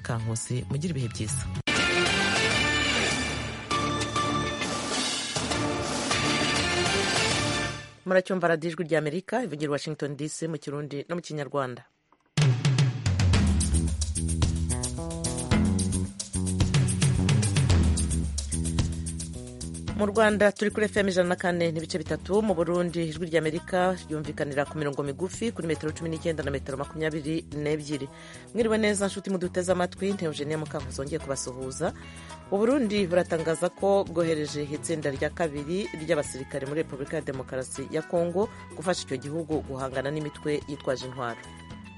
kankose mugire ibihe byiza muracyumva radiyo ijwi rya amerika ivugira washington dc mu kirundi no mu kinyarwanda mu rwanda turi kuri fm ijana na kane n'ibice bitatu mu burundi ijwi rya amerika ryumvikanira ku mirongo migufi kuri metero cumi n'icyenda na metero makumyabiri n'ebyiri mwiriwe neza nshuti muduteze amatwi ntewugeniya mukankuzi wongeye kubasuhuza uburundi buratangaza ko bwohereje itsinda rya kabiri ry'abasirikare muri repubulika ya demokarasi ya kongo gufasha icyo gihugu guhangana n'imitwe yitwaje intwaro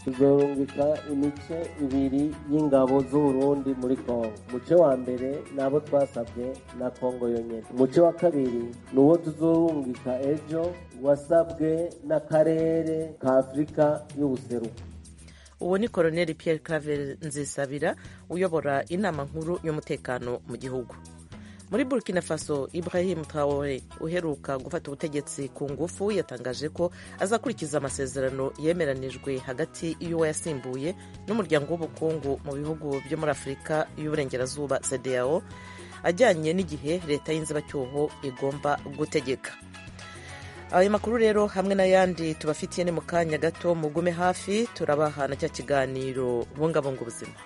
tugahungika imice ibiri y'ingabo z'uburundi muri kongo umuce wa mbere ni abo twasabwe na kongo yonyine umuce wa kabiri ni uwo tuzorungika ejo wasabwe n'akarere ka afurika y'ubuseruko uwo ni koroneli Pierre claver nzisabira uyobora inama nkuru y'umutekano mu gihugu muri burkina faso ibrahim traore uheruka gufata ubutegetsi ku ngufu yatangaje ko azakurikiza amasezerano yemeranijwe hagati y'uwo yasimbuye n'umuryango w'ubukungu mu bihugu byo muri afurika y'uburengerazuba cdao ajyanye n'igihe leta y'inzibacyuho igomba gutegeka ayo makuru rero hamwe n'ayandi tubafitiye ni mu kanya gato mugume hafi turabaha na cya kiganiro bungabunga ubuzima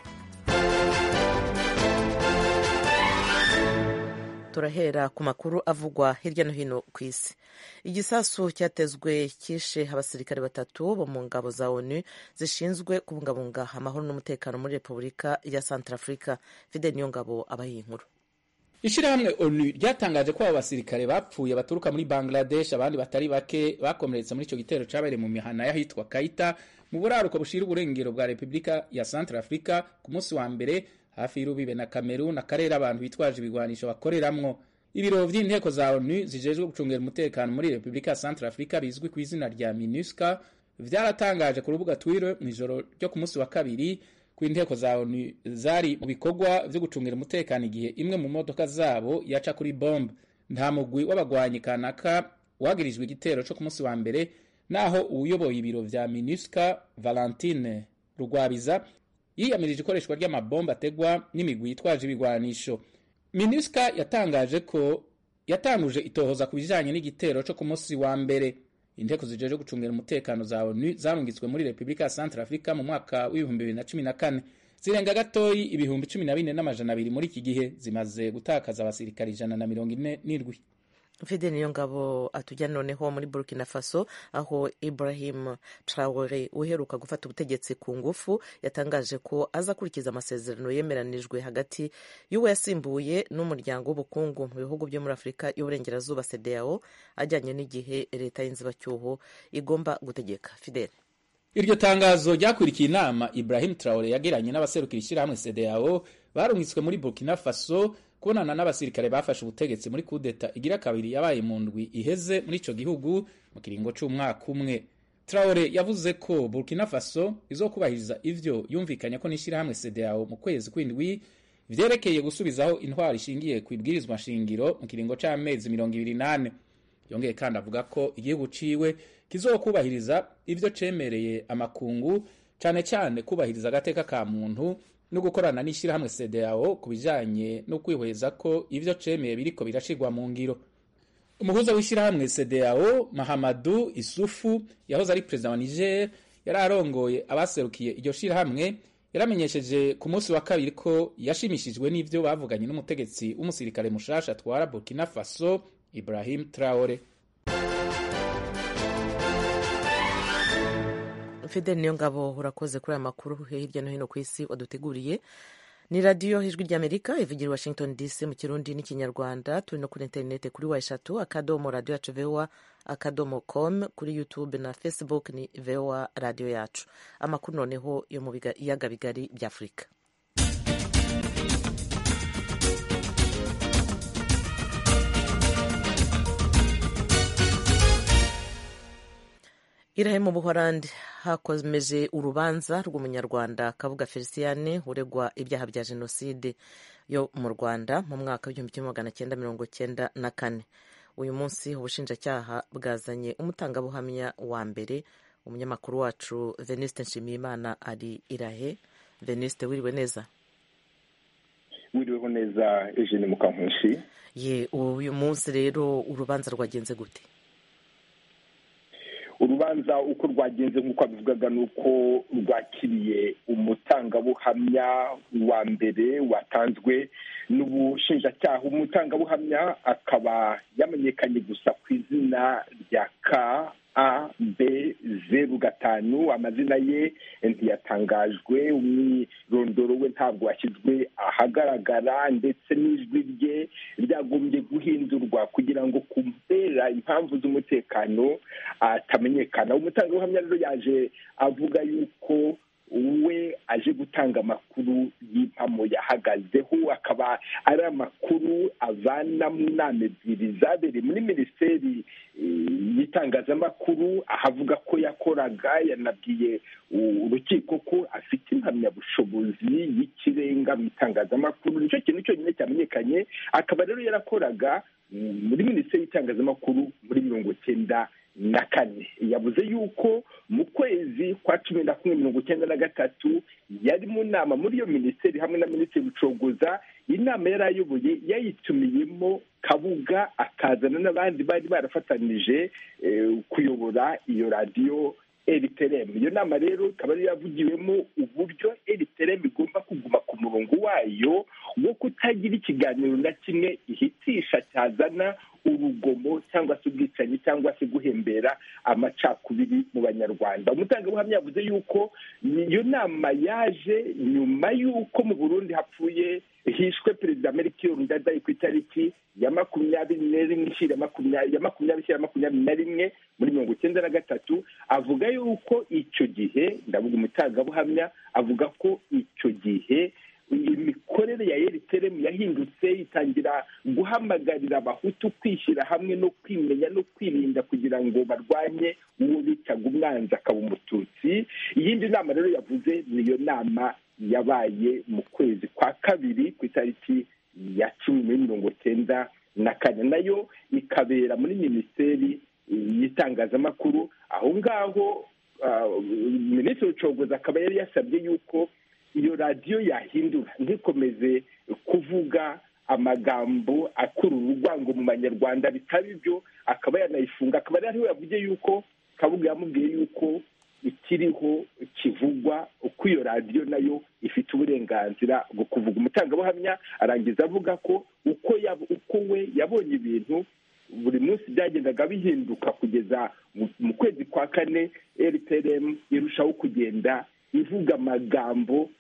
turahera ku makuru avugwa hirya no hino ku isi igisasu cyatezwe cyishe abasirikare batatu bo mu ngabo za onu zishinzwe kubungabunga amahoro n'umutekano muri repubulika ya santarafurika fide niyo ngabo abaye inkuru ishyirahamwe onu ryatangaje ko abo basirikare bapfuye baturuka muri bangladesh abandi batari bake bakomeretse muri icyo gitero cyabereye mu mihana y'ahitwa kayita mu buraruko bushira uburengero bwa repubulika ya central africa ku munsi wa mbere hafi y'urubibe na kamerun akarere abantu bitwaje ibigwanisho bakoreramwo ibiro by'inteko za onu zijejwe gucungera umutekano muri repubulika ya central africa bizwi ku izina rya minusca byaratangaje ku rubuga twitter mu ijoro ryo ku munsi wa kabiri inteko za onu zari mu bikorwa byo gucungira umutekano igihe imwe mu modoka zabo yaca kuri bombe nta mugwi w'abagwanyi kanaka wagirijwe igitero cyo ku munsi wa mbere naho uwuyoboye ibiro vya minusca valentine rugwabiza yiyamirije ikoreshwa ry'amabombe ategwa n'imigwi yitwaje ibigwanisho minusca yatangaje ko yatanguje itohoza ku bijanye n'igitero cyo ku munsi wa mbere inteko zijeje gucungira umutekano za onu zarungitswe muri repubulika ya central africa mu mwaka w'ibihumbi bibiri na cumi na kane zirenga gatoyi ibihumbi cumi na bine n'amajana abiri muri iki gihe zimaze gutakaza abasirikare ijana na mirongo ine n'indwi mfite niyo ngabo atujyana noneho muri burkina faso aho ibrahim traore uheruka gufata ubutegetsi ku ngufu yatangaje ko azakurikiza amasezerano yemeranijwe hagati y'uwo yasimbuye n'umuryango w'ubukungu mu bihugu byo muri afurika y'uburengerazuba cdao ajyanye n'igihe leta y'inzibacyuho igomba gutegeka fidele iryo tangazo ryakurikiye inama ibrahim traore yagiranye n'abaserukira ishyirahamwe cdao barungitswe muri burkina faso kubonana n'abasirikare bafashe ubutegetsi muri kudeta igira kabiri yabaye mu ndwi iheze muri icyo gihugu mu kiringo cy'umwaka umwe traore yavuze ko burkina faso izokubahiriza ivyo yumvikanye ko n'ishyirahamwe cdao mu kwezi kw'indwi vyerekeye gusubizaho intwaro ishingiye ku ibwirizwa nshingiro mu kiringo c'amezi mirongo ibiri n'ane yongeye kandi avuga ko igihugu ciwe kizokubahiriza ivyo cemereye amakungu cane cane kubahiriza agateka ka muntu no gukorana n'ishyirahamwe CDAO ku bijanye no kwihweza ko ivyo cemeye biriko birashirwa mu ngiro umuhuza w'ishyirahamwe CDAO Mahamadu Isufu yahoze ari perezida wa Niger yari arongoye abaserukiye iryo shirahamwe yaramenyesheje ku munsi wa kabiri ko yashimishijwe n'ivyo bavuganye n'umutegetsi w'umusirikare mushasha atwara Burkina Faso Ibrahim Traore fidel niyo ngabo urakoze kuri aya makuru hirya no hino ku isi waduteguriye ni radiyo ijwi ry'amerika ivugira washington dc mu kirundi n'ikinyarwanda turi no kuri interinete kuri wa eshatu akadomo radiyo yacu voa akadomo com kuri youtube na facebook ni voa radiyo yacu amakuru noneho yo mu biyaga bigari bya afurika irahe mu buhorandi hakomeje urubanza rw'umunyarwanda kabuga feliciyane uregwa ibyaha bya jenoside yo mu rwanda mu mwaka w'igihumbi kimwe magana cyenda mirongo cyenda na kane uyu munsi ubushinjacyaha bwazanye umutangabuhamya wa mbere umunyamakuru wacu veniste nshimiyimana ari irahe veniste wiriwe neza wiriweho neza eugene mukankunshi ye uyu munsi rero urubanza rwagenze gute urubanza uko rwagenze nk'uko abivugaga ni uko rwakiriye umutangabuhamya wa mbere watanzwe n'ubushinjacyaha umutangabuhamya akaba yamenyekanye gusa ku izina rya ka a b zeru gatanu amazina ye ntiyatangajwe umwirondoro we ntabwo washyizwe ahagaragara ndetse n'ijwi rye ryagombye guhindurwa kugira ngo kubera impamvu z'umutekano atamenyekana umutangabuhamya rero yaje avuga yuko we aje gutanga amakuru y'impamo yahagazeho akaba ari amakuru avana mu nama ebyiri zabereye muri minisiteri y'itangazamakuru ahavuga ko yakoraga yanabwiye urukiko ko afite impamyabushobozi y'ikirenga mu itangazamakuru nicyo kintu cyonyine cyamenyekanye akaba rero yarakoraga muri minisiteri y'itangazamakuru muri mirongo icyenda na kane yavuze yuko mu kwezi kwa cumi na kumwe mirongo icyenda na gatatu yari mu nama muri iyo minisiteri hamwe na minisitiri bucogoza inama yari ayoboye yayitumiyemo kabuga akazana n'abandi bari barafatanije kuyobora iyo radiyo eriteremu iyo nama rero ikaba yari yavugiwemo uburyo eriteremu igomba kuguma ku murongo wayo wo kutagira ikiganiro na kimwe ihitisha cyazana urugomo cyangwa se ubwicanyi cyangwa se guhembera amacakubiri mu banyarwanda umutangabuhamya yavuze yuko iyo nama yaje nyuma y'uko mu burundi hapfuye hishwe perezida melchior ndadaye ku itariki ya makumyabiri n'imwe ishyira ya makumyabiri ishyira makumyabiri na rimwe muri mirongo icyenda na gatatu avuga yuko icyo gihe ndavuga umutangabuhamya avuga ko icyo gihe imikorere ya eriteremu yahindutse itangira guhamagarira abahutu kwishyira hamwe no kwimenya no kwirinda kugira ngo barwanye uwo bitaga umwanzi akaba umututsi iyindi nama rero yavuze niyo nama yabaye mu kwezi kwa kabiri ku itariki ya cumi muri mirongo icyenda na kane nayo ikabera muri minisiteri y'itangazamakuru aho ngaho minisitiri w'ubucuruzi akaba yari yasabye yuko iyo radiyo yahindura ntikomeze kuvuga amagambo akura urwango mu banyarwanda bitaba ibyo akaba yanayifunga akaba ariho yavuze yuko kabuga yamubwiye yuko ikiriho kivugwa uko iyo radiyo nayo ifite uburenganzira bwo kuvuga umutangabuhamya arangiza avuga ko uko we yabonye ibintu buri munsi byagendaga bihinduka kugeza mu kwezi kwa kane rtrm irushaho kugenda ivuga amagambo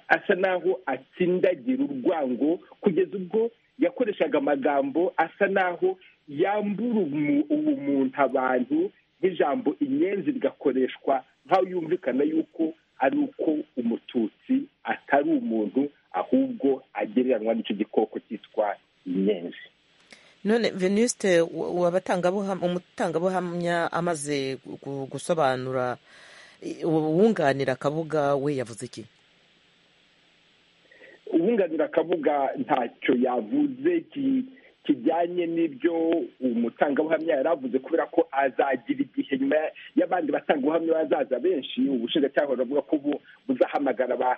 asa naho atsindagira urwango kugeza ubwo yakoreshaga amagambo asa naho yambura ubumuntu abantu nk'ijambo inyenzi rigakoreshwa nk'aho yumvikana yuko ari uko umututsi atari umuntu ahubwo agereranywa n'icyo gikoko cyitwa inyenzi none venuste umutangabuhamya amaze gusobanura uwunganira akabuga we yavuze iki uwunganira akabuga ntacyo yavuze kijyanye n'ibyo umutangabuhamya yari avuze kubera ko azagira igihe nyuma y'abandi batangabuhamya bazaza benshi ubushinjacyaha buravuga ko buzahamagara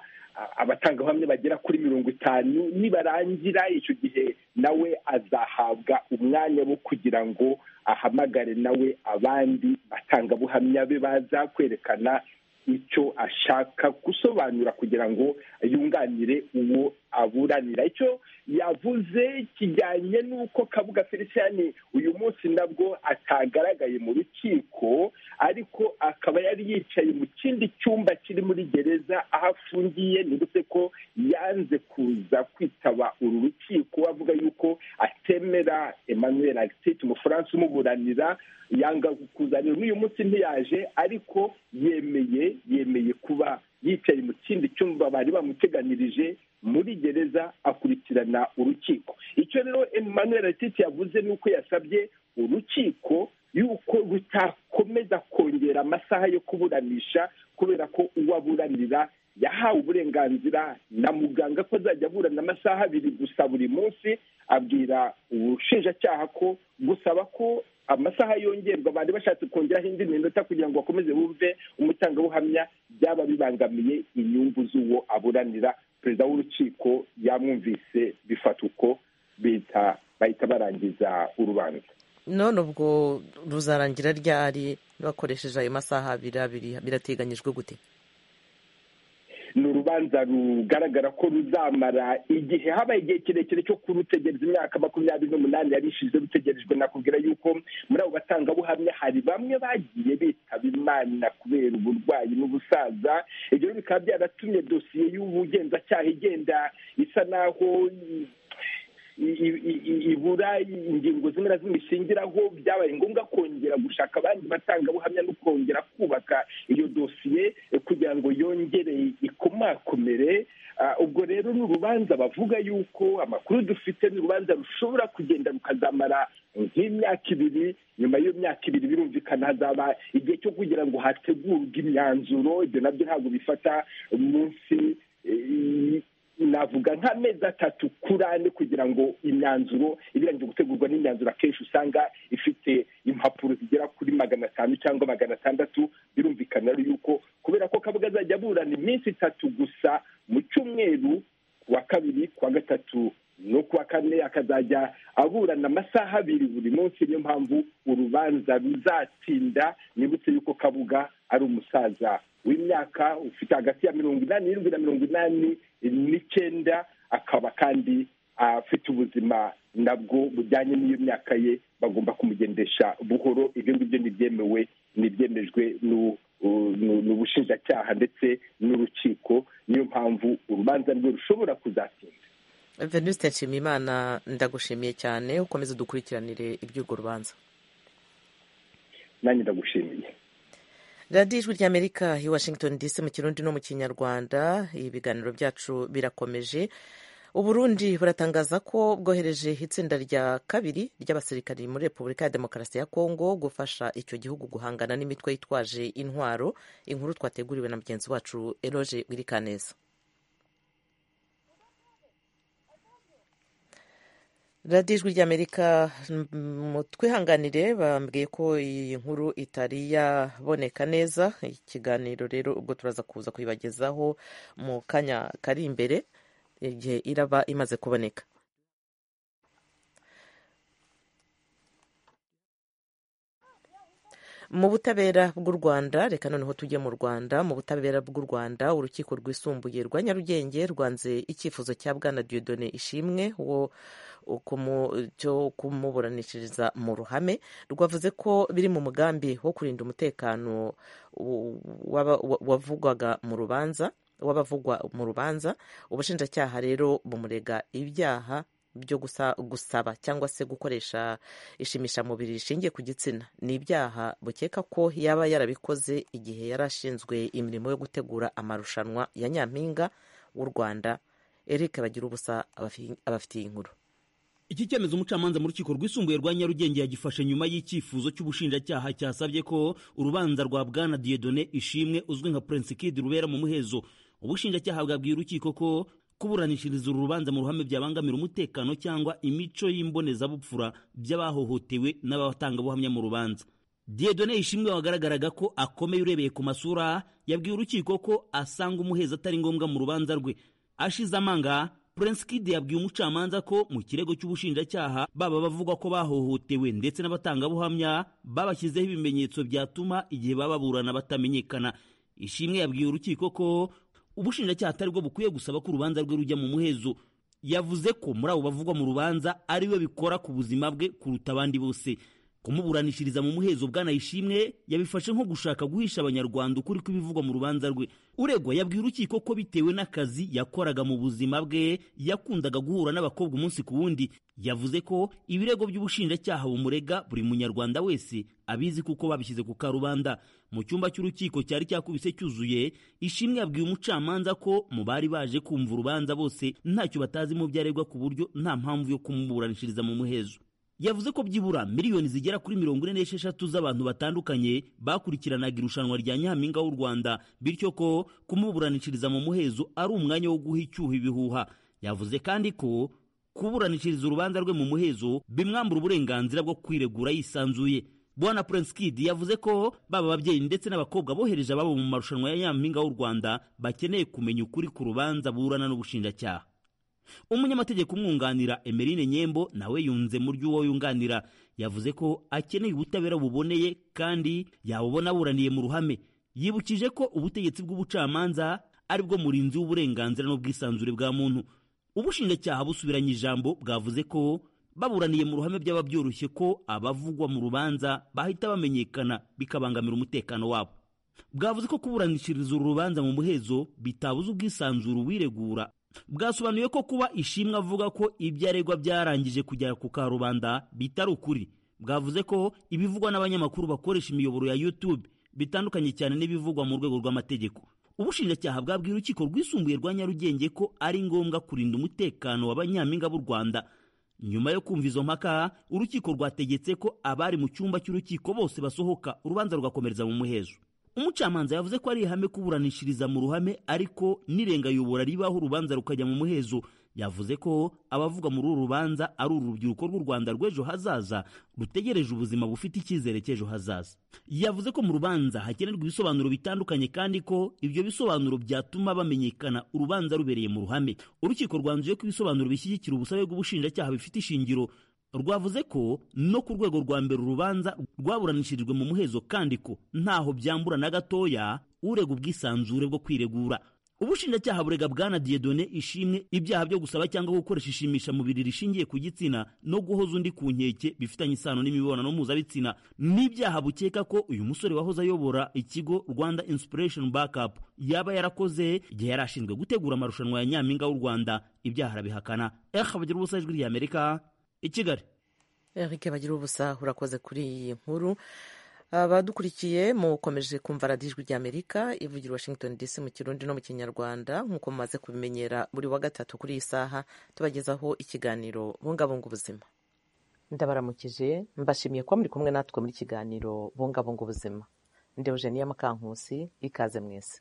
abatangabuhamya bagera kuri mirongo itanu nibarangira icyo gihe nawe azahabwa umwanya wo kugira ngo ahamagare nawe abandi batangabuhamya be baza kwerekana icyo ashaka gusobanura kugira ngo yunganire uwo aburanira icyo yavuze kijyanye n'uko kabuga feliciyani uyu munsi nabwo atagaragaye mu rukiko ariko akaba yari yicaye mu kindi cyumba kiri muri gereza aho afungiye nibutse ko yanze kuza kwitaba uru rukiko avuga yuko atemera emmanuel agisite umufaransa umuburanira yanga kuzanira n'uyu munsi ntiyaje ariko yemeye yemeye kuba yicaye mu kindi cyumba bari bamuteganirije muri gereza akurikirana urukiko icyo rero emmanuel atiti yavuze ni uko yasabye urukiko yuko rutakomeza kongera amasaha yo kuburanisha kubera ko uwo aburanira yahawe uburenganzira na muganga ko azajya aburana amasaha abiri gusa buri munsi abwira ubushinjacyaha ko gusaba ko amasaha yongerwa bari bashatse kongeraho indi minota kugira ngo bakomeze bumve umutangabuhamya byaba bibangamiye inyungu z'uwo aburanira perezida w'urukiko yamwumvise bifata uko bita bahita barangiza urubanza none ubwo ruzarangira ryari bakoresheje ayo masaha abiri abiri birateganyijwe gute ni urubanza rugaragara ko ruzamara igihe habaye igihe kirekire cyo kurutegereza imyaka makumyabiri n'umunani yari ishize rutegerejwe nakubwira yuko muri abo batangabuhamya hari bamwe bagiye bitaba imana kubera uburwayi n'ubusaza ibyo bikaba byaratumye dosiye y'ubugenzacyaha igenda isa naho ibura ingingo zimwe na zimwe ishingiraho byabaye ngombwa kongera gushaka abandi batangabuhamya no kongera kubaka iyo dosiye kugira ngo yongere ikomakomere ubwo rero ni urubanza bavuga yuko amakuru dufite ni urubanza rushobora kugenda rukazamara nk'imyaka ibiri nyuma y'iyo myaka ibiri birumvikana hazaba igihe cyo kugira ngo hategurwe imyanzuro ibyo nabyo ntabwo bifata munsi navuga nk'amezi atatu kuri ane kugira ngo imyanzuro ibirangije gutegurwa n'imyanzuro akenshi usanga ifite impapuro zigera kuri magana atanu cyangwa magana atandatu birumvikana yuko kubera ko kabuga azajya aburana iminsi itatu gusa mu cyumweru ku wa kabiri ku wa gatatu no ku wa kane akazajya aburana amasaha abiri buri munsi niyo mpamvu urubanza ruzatinda nibutse yuko kabuga ari umusaza w'imyaka ufite hagati ya mirongo inani n'irindwi na mirongo inani n'icyenda akaba kandi afite ubuzima nabwo bujyanye n'iyo myaka ye bagomba kumugendesha buhoro ibyo ngibyo ntibyemewe ntibyemejwe n'ubushinjacyaha ndetse n'urukiko niyo mpamvu urubanza rwe rushobora kuzatinda venuste nshimiyimana ndagushimiye cyane ukomeze dukurikiranire iby'urwo rubanza nanjye ndagushimiye radiyo ijwi ry'amerika i washington dc mu kirundi no mu kinyarwanda ibiganiro byacu birakomeje uburundi buratangaza ko bwohereje itsinda rya kabiri ry'abasirikari muri repubulika ya demokarasi ya kongo gufasha icyo gihugu guhangana n'imitwe yitwaje intwaro inkuru twateguriwe na mugenzi wacu eroge wirikaneza radiyo ijwi ry'amerika twihanganire bambwiye ko iyi nkuru itari yaboneka neza ikiganiro rero ubwo turaza kuza kuyibagezaho mu kanya kari imbere igihe iraba imaze kuboneka mu butabera bw'u rwanda reka noneho tujye mu rwanda mu butabera bw'u rwanda urukiko rwisumbuye rwa nyarugenge rwanze icyifuzo cya bwana diodone ishimwe wo cyo kumuburanishiriza mu ruhame rwavuze ko biri mu mugambi wo kurinda umutekano wavugwaga mu rubanza w'abavugwa mu rubanza ubushinjacyaha rero bumurega ibyaha byo gusaba cyangwa se gukoresha ishimishamubiri rishingiye ku gitsina ni ibyaha bukeka ko yaba yarabikoze igihe yari ashinzwe imirimo yo gutegura amarushanwa ya nyampinga w'u rwanda eric bagira ubusa abafitiye inkuru iki cyemezo umucamanza mu rukiko rwisumbuye rwa nyarugenge yagifashe nyuma y'icyifuzo cy'ubushinjacyaha cyasabye ko urubanza rwa bwana diyedone ishimwe uzwi nka prince kid rubera mu muhezo ubushinjacyaha bwabwiye urukiko ko kuburanishiriza uru rubanza mu ruhame byabangamira umutekano cyangwa imico y'imbonezabupfura by'abahohotewe n'abatangabuhamya mu rubanza diyedone ishimwe wagaragaraga ko akomeye urebeye ku masura yabwiye urukiko ko asanga umuheza atari ngombwa mu rubanza rwe ashize amanga Prince Kid yabwiye umucamanza ko mu kirego cy'ubushinjacyaha baba bavuga ko bahohotewe ndetse n'abatangabuhamya babashyizeho ibimenyetso byatuma igihe bababurana batamenyekana ishimwe yabwiye urukiko ko ubushinjacyaha atari bwo bukwiye gusaba ko urubanza rwe rujya mu muhezo yavuze ko muri abo bavugwa mu rubanza ari we bikora ku buzima bwe kuruta abandi bose kumuburanishiriza mu muhezo bwanayishimwe yabifashe nko gushaka guhisha abanyarwanda ukuri kw'ibivugwa mu rubanza rwe uregwa yabwiye urukiko ko bitewe n'akazi yakoraga mu buzima bwe yakundaga guhura n'abakobwa umunsi ku wundi yavuze ko ibirego by'ubushinjacyaha bumurega buri munyarwanda wese abizi kuko babishyize ku karubanda mu cyumba cy'urukiko cyari cyakubise cyuzuye ishimwe yabwiye umucamanza ko mu bari baje kumva urubanza bose ntacyo batazi mu byaregwa ku buryo nta mpamvu yo kumuburanishiriza mu muhezo yavuze ko byibura miliyoni zigera kuri mirongo ine n'esheshatu z'abantu batandukanye bakurikiranaga irushanwa rya nyampinga w'u rwanda bityo ko kumuburanishiriza mu muhezo ari umwanya wo guha icyuho ibihuha yavuze kandi ko kuburanishiriza urubanza rwe mu muhezo bimwambura uburenganzira bwo kwiregura yisanzuye bwana prince kid yavuze ko baba ababyeyi ndetse n'abakobwa bohereje ababo mu marushanwa ya nyampinga w'u rwanda bakeneye kumenya ukuri ku rubanza burana n'ubushinjacyaha umunyamategeko umwunganira emeline nyembo nawe yunze mu ry'uwo yunganira yavuze ko akeneye ubutabera buboneye kandi yabubona buraniye mu ruhame yibukije ko ubutegetsi bw'ubucamanza ari bwo murinzi w'uburenganzira n'ubwisanzure bwa muntu ubushinjacyaha busubiranye ijambo bwavuze ko baburaniye mu ruhame byaba byoroshye ko abavugwa mu rubanza bahita bamenyekana bikabangamira umutekano wabo bwavuze ko kuburanishiriza uru rubanza mu muhezo bitabuza ubwisanzure uwiregura bwasobanuye ko kuba ishimwe avuga ko ibyo aregwa byarangije kugera ku karubanda bitari ukuri bwavuze ko ibivugwa n'abanyamakuru bakoresha imiyoboro ya youtube bitandukanye cyane n'ibivugwa mu rwego rw'amategeko ubushinjacyaha bwabwiye urukiko rwisumbuye rwa nyarugenge ko ari ngombwa kurinda umutekano w'abanyampinga b'u rwanda nyuma yo kumva izo mpaka urukiko rwategetse ko abari mu cyumba cy'urukiko bose basohoka urubanza rugakomereza mu muhezo umucamanza yavuze ko ari ihame kuburanishiriza mu ruhame ariko n'irengayobora ribaho urubanza rukajya mu muhezo yavuze ko abavuga muri uru rubanza ari uru rubyiruko rw'u rwanda rw'ejo hazaza rutegereje ubuzima bufite icyizere cy'ejo hazaza yavuze ko mu rubanza hakenerwa ibisobanuro bitandukanye kandi ko ibyo bisobanuro byatuma bamenyekana urubanza rubereye mu ruhame urukiko rwanzuye ko ibisobanuro bishyigikira ubusabe bw'ubushinjacyaha bifite ishingiro rwavuze ko no ku rwego rwa mbere urubanza rwaburanishirijwe mu muhezo kandi ko ntaho byambura na gatoya urega ubwisanzure bwo kwiregura ubushinjacyaha burega bwana diyedone ishimwe ibyaha byo gusaba cyangwa gukoresha ishimisha mubiri rishingiye ku gitsina no guhoza undi ku nkeke bifitanye isano n'imibonano mpuzabitsina n'ibyaha bukeka ko uyu musore wahoze ayobora ikigo rwanda inspiration backup yaba yarakoze igihe yari ashinzwe gutegura amarushanwa ya nyampinga w'u rwanda ibyaha arabihakana eha bagira ubusa ijwi ry'amerika i kigali eric bagira ubusa urakoze kuri iyi nkuru abadukurikiye mukomeje kumva radiyo ijwi ry'amerika ivugira washington dc mu kirundi no mu kinyarwanda nk'uko mumaze kubimenyera buri wa gatatu kuri iyi saha tubagezaho ikiganiro bungabunga ubuzima ndabaramukije mbashimiye kuba muri kumwe natwe muri kiganiro bungabunga ubuzima ndewujeniya mukankusi ikaze mwese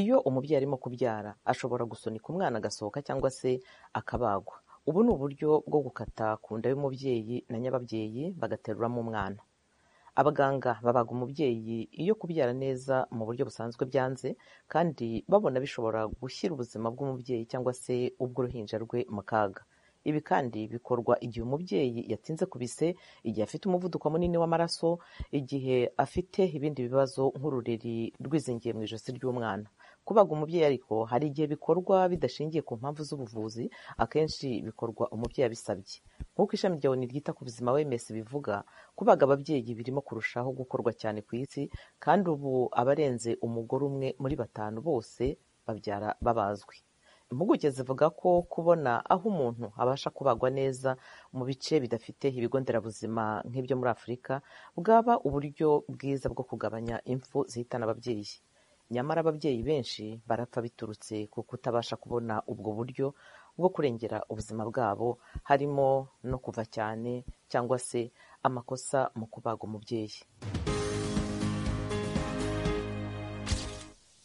iyo umubyeyi arimo kubyara ashobora gusunika umwana agasohoka cyangwa se akabagwa ubu ni uburyo bwo gukata ku nda y'umubyeyi na nyababyeyi bagateruramo umwana abaganga babaga umubyeyi iyo kubyara neza mu buryo busanzwe byanze kandi babona bishobora gushyira ubuzima bw'umubyeyi cyangwa se ubw'uruhinja rwe mu kaga ibi kandi bikorwa igihe umubyeyi yatinze ku bise igihe afite umuvuduko munini w'amaraso igihe afite ibindi bibazo nk'ururiri rwizingiye mu ijosi ry'umwana kubaga umubyeyi ariko hari igihe bikorwa bidashingiye ku mpamvu z'ubuvuzi akenshi bikorwa umubyeyi abisabye nk'uko ishami rya oni ryita ku buzima wms bivuga kubaga ababyeyi birimo kurushaho gukorwa cyane ku isi kandi ubu abarenze umugore umwe muri batanu bose babyara babazwi impuguke zivuga ko kubona aho umuntu abasha kubagwa neza mu bice bidafite ibigo nderabuzima nk'ibyo muri afurika bwaba uburyo bwiza bwo kugabanya impfu zihitana ababyeyi nyamara ababyeyi benshi barapfa biturutse ku kutabasha kubona ubwo buryo bwo kurengera ubuzima bwabo harimo no kuva cyane cyangwa se amakosa mu kubaga umubyeyi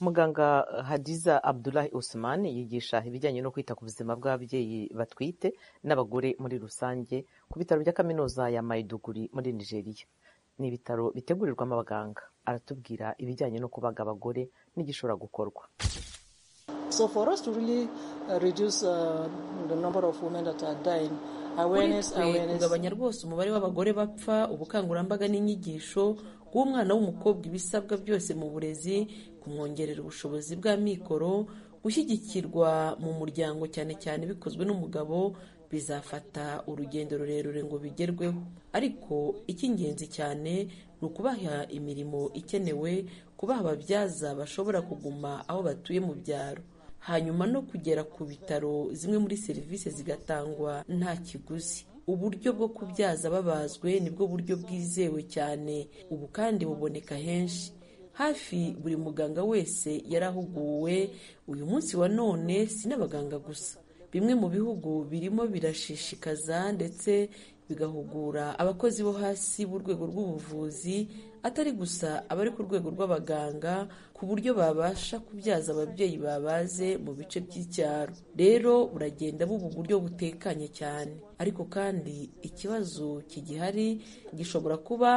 muganga hadiza abdulahi usman yigisha ibijyanye no kwita ku buzima bw'ababyeyi batwite n'abagore muri rusange ku bitaro bya kaminuza ya mayiduguri muri nigeria ni ibitaro bitegurirwamo abaganga aratubwira ibijyanye no kubaga abagore n'igishobora gukorwa kuri twe kugabanya rwose umubare w'abagore bapfa ubukangurambaga n'inyigisho guha umwana w'umukobwa ibisabwa byose mu burezi kumwongerera ubushobozi bw'amikoro gushyigikirwa mu muryango cyane cyane bikozwe n'umugabo bizafata urugendo rurerure ngo bigerweho ariko icy'ingenzi cyane ni ukubaha imirimo ikenewe kubaha ababyaza bashobora kuguma aho batuye mu byaro hanyuma no kugera ku bitaro zimwe muri serivisi zigatangwa nta kiguzi uburyo bwo kubyaza babazwe nibwo buryo bwizewe cyane ubu kandi buboneka henshi hafi buri muganga wese yarahuguwe uyu munsi wa none si n'abaganga gusa bimwe mu bihugu birimo birashishikaza ndetse bigahugura abakozi bo hasi b'urwego rw'ubuvuzi atari gusa abari ku rwego rw'abaganga ku buryo babasha kubyaza ababyeyi babaze mu bice by'icyaro rero buragenda buba uburyo butekanye cyane ariko kandi ikibazo kigihari gishobora kuba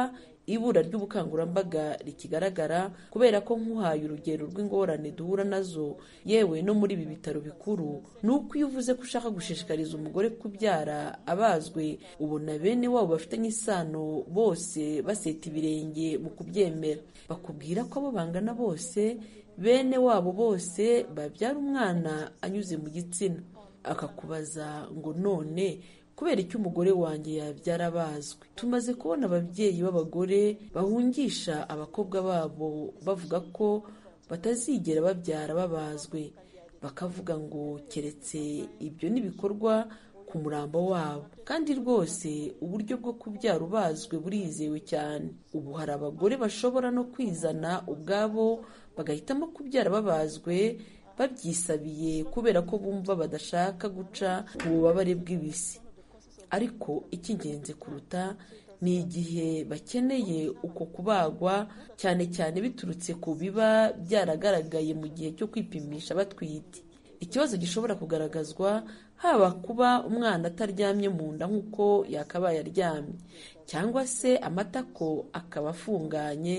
ibura ry'ubukangurambaga rikigaragara kubera ko nk'uhaye urugero rw'ingorane duhura nazo yewe no muri ibi bitaro bikuru ni uko iyo uvuze ko ushaka gushishikariza umugore kubyara abazwe ubona bene wabo bafitanye isano bose baseta ibirenge mu kubyemera bakubwira ko abo bangana bose bene wabo bose babyara umwana anyuze mu gitsina akakubaza ngo none kubera icyo umugore wanjye yabyara bazwi tumaze kubona ababyeyi b'abagore bahungisha abakobwa babo bavuga ko batazigera babyara babazwe bakavuga ngo keretse ibyo n'ibikorwa ku murambo wabo kandi rwose uburyo bwo kubyara ubazwe burizewe cyane ubu hari abagore bashobora no kwizana ubwabo bagahitamo kubyara babazwe babyisabiye kubera ko bumva badashaka guca ububabare bw'ibisi ariko icy'ingenzi kuruta ni igihe bakeneye uko kubagwa cyane cyane biturutse ku biba byaragaragaye mu gihe cyo kwipimisha batwite ikibazo gishobora kugaragazwa haba kuba umwana ataryamye mu nda nk'uko yakabaye aryamye cyangwa se amatako akaba afunganye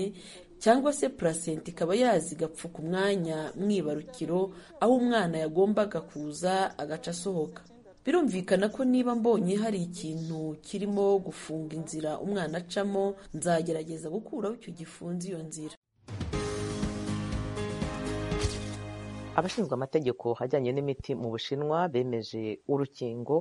cyangwa se purasenti ikaba yazi igapfuka umwanya mwibarukiro aho umwana yagombaga kuza agaca asohoka birumvikana ko niba mbonye hari ikintu kirimo gufunga inzira umwana acamo nzagerageza gukuraho icyo gifunze iyo nzira abashinzwe amategeko ajyanye n'imiti mu bushinwa bemeje urukingo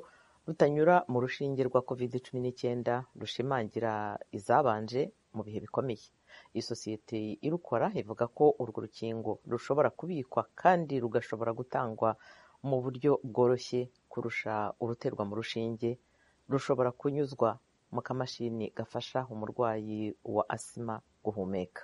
rutanyura mu rushinge rwa covid cumi n'icyenda rushimangira izabanje mu bihe bikomeye iyi sosiyete irukora ivuga ko urwo rukingo rushobora kubikwa kandi rugashobora gutangwa mu buryo bworoshye kurusha uruterwa mu rushinge rushobora kunyuzwa mu kamashini gafasha umurwayi wa asima guhumeka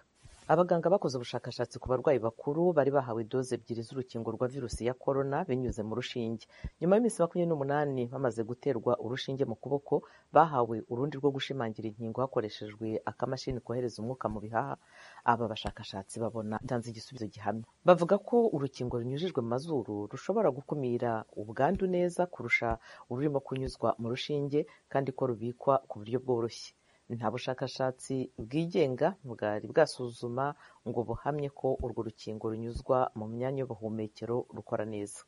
abaganga bakoze ubushakashatsi ku barwayi bakuru bari bahawe doze ebyiri z'urukingo rwa virusi ya korona binyuze mu rushinge nyuma y'iminsi makumyabiri n'umunani bamaze guterwa urushinge mu kuboko bahawe urundi rwo gushimangira inkingo hakoreshejwe akamashini kohereza umwuka mu bihaha aba bashakashatsi babona itanze igisubizo gihamya bavuga ko urukingo runyujijwe mu mazuru rushobora gukumira ubwandu neza kurusha ururimo kunyuzwa mu rushinge kandi ko rubikwa ku buryo bworoshye nta bushakashatsi bwigenga bwari bwasuzuma ngo buhamye ko urwo rukingo runyuzwa mu myanya y'ubuhumekero rukora neza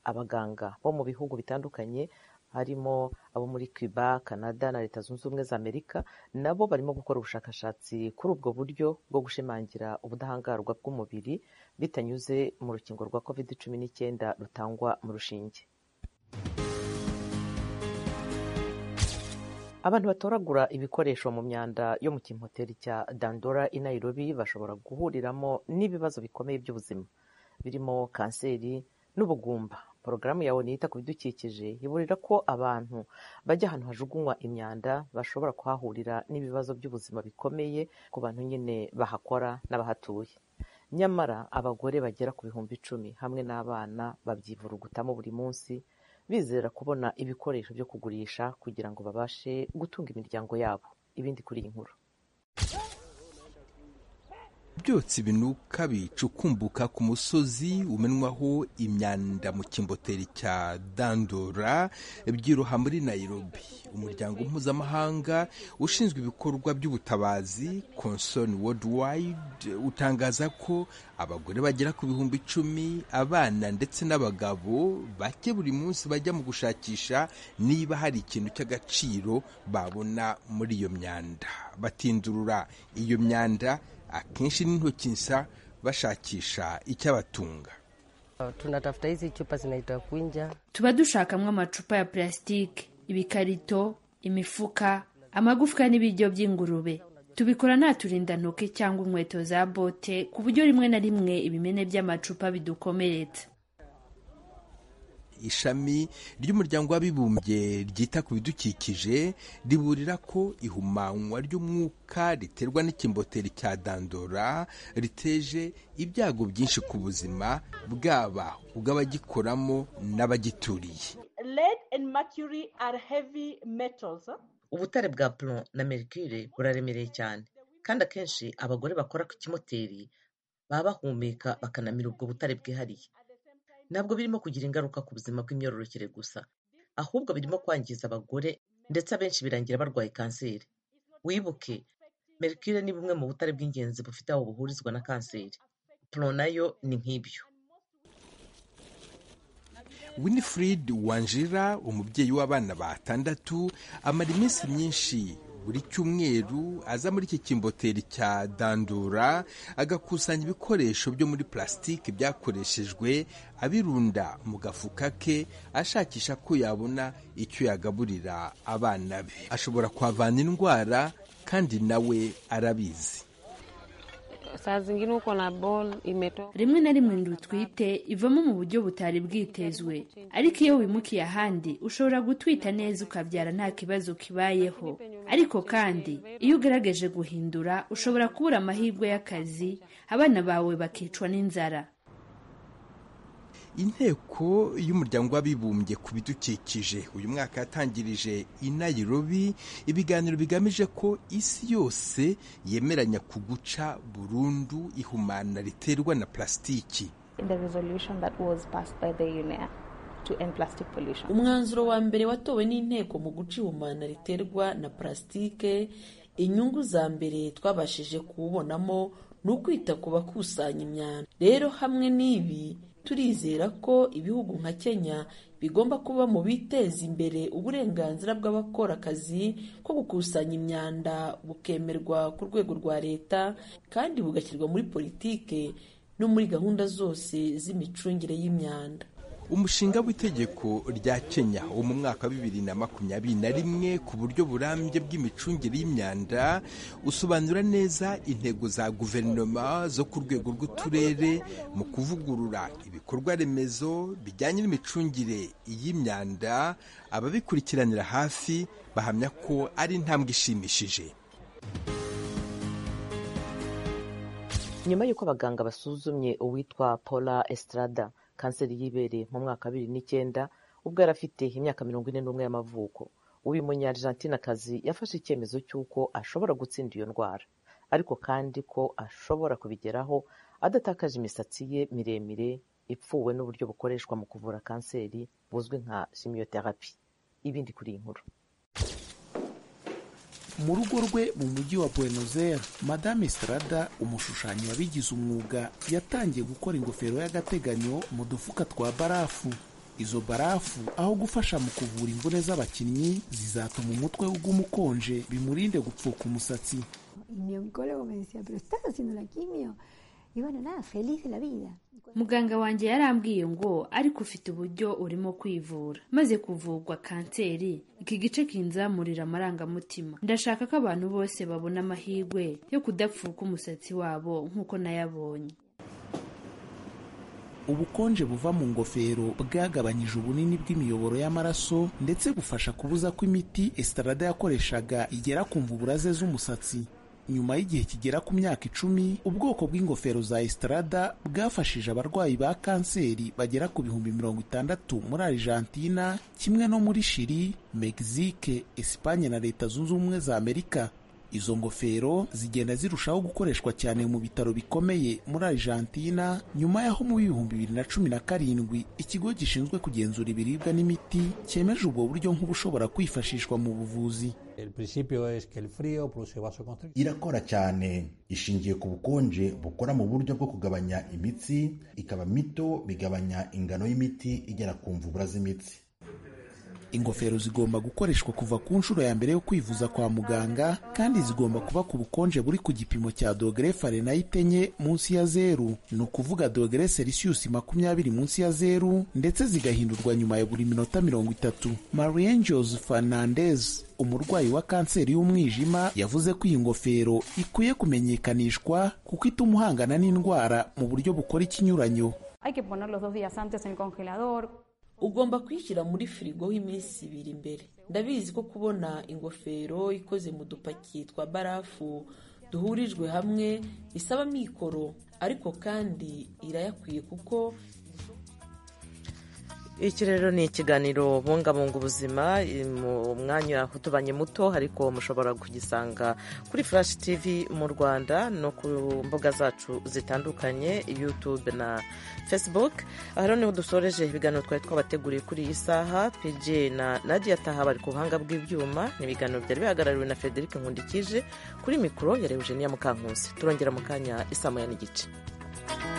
abaganga bo mu bihugu bitandukanye harimo abo muri cuba canada na leta zunze ubumwe za amerika nabo barimo gukora ubushakashatsi kuri ubwo buryo bwo gushimangira ubudahangarwa bw'umubiri bitanyuze mu rukingo rwa covid cumi n'icyenda rutangwa mu rushinge abantu batoragura ibikoresho mu myanda yo mu kimoteri cya dandora i nairobi bashobora guhuriramo n'ibibazo bikomeye by'ubuzima birimo kanseri n'ubugumba porogaramu yawe niyita ku bidukikije iburira ko abantu bajya ahantu hajugunywa imyanda bashobora kuhahurira n'ibibazo by'ubuzima bikomeye ku bantu nyine bahakora n'abahatuye nyamara abagore bagera ku bihumbi icumi hamwe n'abana babyivurugutamo buri munsi bizera kubona ibikoresho byo kugurisha kugira ngo babashe gutunga imiryango yabo ibindi kuri iyi nkuru byotsi binuka bicukumbuka ku musozi umenwaho imyanda mu kimboteri cya dandora byiroha muri nayirobi umuryango mpuzamahanga ushinzwe ibikorwa by'ubutabazi consoni worldwide utangaza ko abagore bagera ku bihumbi icumi abana ndetse n'abagabo bake buri munsi bajya mu gushakisha niba hari ikintu cy'agaciro babona muri iyo myanda batindurura iyo myanda akenshi n'intoki nsa bashakisha icyabatunga tunatafuta hizi chupa zinaitwa kwinja tuba dushakamo amacupa ya purasitike ibikarito imifuka amagufwa n'ibiryo by'ingurube tubikora nta turindantoki cyangwa inkweto za bote ku buryo rimwe na rimwe ibimene by'amacupa bidukomeretsa ishami ry'umuryango w'abibumbye ryita ku bidukikije riburira ko ihumanywa ry'umwuka riterwa n'ikimboteri cya dandora riteje ibyago byinshi ku buzima bwaba ubw'abagikoramo n'abagituriye lead and mercury are heavy metals huh? ubutare bwa plon na mercure buraremereye cyane kandi akenshi abagore bakora ku kimoteri baba bahumeka bakanamira ubwo butare bwihariye ntabwo birimo kugira ingaruka ku buzima bw'imyororokere gusa ahubwo birimo kwangiza abagore ndetse abenshi birangira barwaye kanseri wibuke mercure ni bumwe mu butare bw'ingenzi bufite aho buhurizwa na kanseri plon nayo ni nk'ibyo winifred wanjira umubyeyi w'abana batandatu amara iminsi myinshi buri cyumweru aza muri iki kimboteri cya dandura agakusanya ibikoresho byo muri plasitike byakoreshejwe abirunda mu gafuka ke ashakisha ko yabona icyo yagaburira abana be ashobora kuhavana indwara kandi nawe arabizi saa zingine uko na ball imetoka rimwe na rimwe inda utwite ivamo mu buryo butari bwitezwe ariko iyo wimukiye ahandi ushobora gutwita neza ukabyara nta kibazo kibayeho ariko kandi iyo ugaragaje guhindura ushobora kubura amahirwe y'akazi abana bawe bakicwa n'inzara inteko y'umuryango w'abibumbye ku bidukikije uyu mwaka yatangirije i Nairobi ibiganiro bigamije ko isi yose yemeranya ku guca burundu ihumana riterwa na plasitiki umwanzuro wa mbere watowe n'inteko mu guca ihumana riterwa na plasitike inyungu za mbere twabashije kuwubonamo ni ukwita ku bakusanya imyanda rero hamwe n'ibi turizera ko ibihugu nka kenya bigomba kuba mu biteza imbere uburenganzira bw'abakora akazi ko gukusanya imyanda bukemerwa ku rwego rwa leta kandi bugashyirwa muri politike no muri gahunda zose z'imicungire y'imyanda umushinga w'itegeko rya kenya wo mu mwaka wa bibiri na makumyabiri na rimwe ku buryo burambye bw'imicungire y'imyanda usobanura neza intego za guverinoma zo ku rwego rw'uturere mu kuvugurura ibikorwa remezo bijyanye n'imicungire y'imyanda ababikurikiranira hafi bahamya ko ari intambwe ishimishije nyuma y'uko abaganga basuzumye uwitwa paula estrada kanseri y'ibere mu mwaka wa bibiri n'icyenda ubwo yari afite imyaka mirongo ine n'umwe y'amavuko uyu munyarijantinakazi yafashe icyemezo cy'uko ashobora gutsinda iyo ndwara ariko kandi ko ashobora kubigeraho adatakaje imisatsi ye miremire ipfuwe n'uburyo bukoreshwa mu kuvura kanseri buzwi nka chimiotherapi ibindi kuri iyi nkuru mu rugo rwe mu mujyi wa Buenos Aires madame Estrada umushushanyi wabigize umwuga yatangiye gukora ingofero y'agateganyo mu dufuka twa barafu izo barafu aho gufasha mu kuvura imvune z'abakinnyi zizatuma umutwe uguma ukonje bimurinde gupfuka umusatsi muganga wanjye yarambwiye ngo ariko ufite uburyo urimo kwivura maze kuvurwa kanseri iki gice kinzamurira amarangamutima ndashaka ko abantu bose babona amahirwe yo kudapfuka umusatsi wabo nk'uko nayabonye ubukonje buva mu ngofero bwagabanyije ubunini bw'imiyoboro y'amaraso ndetse bufasha kubuza ko imiti esitarada yakoreshaga igera ku mvuburaze z'umusatsi nyuma y'igihe kigera ku myaka icumi ubwoko bw'ingofero za esitarada bwafashije abarwayi ba kanseri bagera ku bihumbi mirongo itandatu muri arijantina kimwe no muri shiri megisike esipanye na leta zunze ubumwe za amerika izo ngofero zigenda zirushaho gukoreshwa cyane mu bitaro bikomeye muri Argentina nyuma y'aho mu bihumbi bibiri na cumi na karindwi ikigo gishinzwe kugenzura ibiribwa n'imiti cyemeje ubwo buryo nk'ubushobora kwifashishwa mu buvuzi irakora cyane ishingiye ku bukonje bukora mu buryo bwo kugabanya imitsi ikaba mito bigabanya ingano y'imiti igera ku mvubura z'imitsi ingofero zigomba gukoreshwa kuva ku nshuro ya mbere yo kwivuza kwa muganga kandi zigomba kuba ku bukonje buri ku gipimo cya dogere farenayite enye munsi ya zeru ni ukuvuga dogere selisiyusi makumyabiri munsi ya zeru ndetse zigahindurwa nyuma ya buri minota mirongo itatu mariangels fernandez umurwayi wa kanseri y'umwijima yavuze ko iyi ngofero ikwiye kumenyekanishwa kuko ituma uhangana n'indwara mu buryo bukora ikinyuranyo ugomba kuyishyira muri firigo y'iminsi ibiri mbere ndabizi ko kubona ingofero ikoze mu dupaki twa barafu duhurijwe hamwe bisaba amikoro ariko kandi irayakwiye kuko iki rero ni ikiganiro bungabunga ubuzima mu mwanya utubanye muto ariko mushobora kugisanga kuri furashi tivi mu rwanda no ku mbuga zacu zitandukanye yutube na fesibuke aha rero niho dusoreje ibiganiro twari twabateguriye kuri iyi saha pj na nadia taha bari ku buhanga bw'ibyuma ni ibiganiro byari bihagarariwe na frederic nkundikije kuri mikoro ya rewejeniya mukankusi turongera mu kanya isaha moya n'igice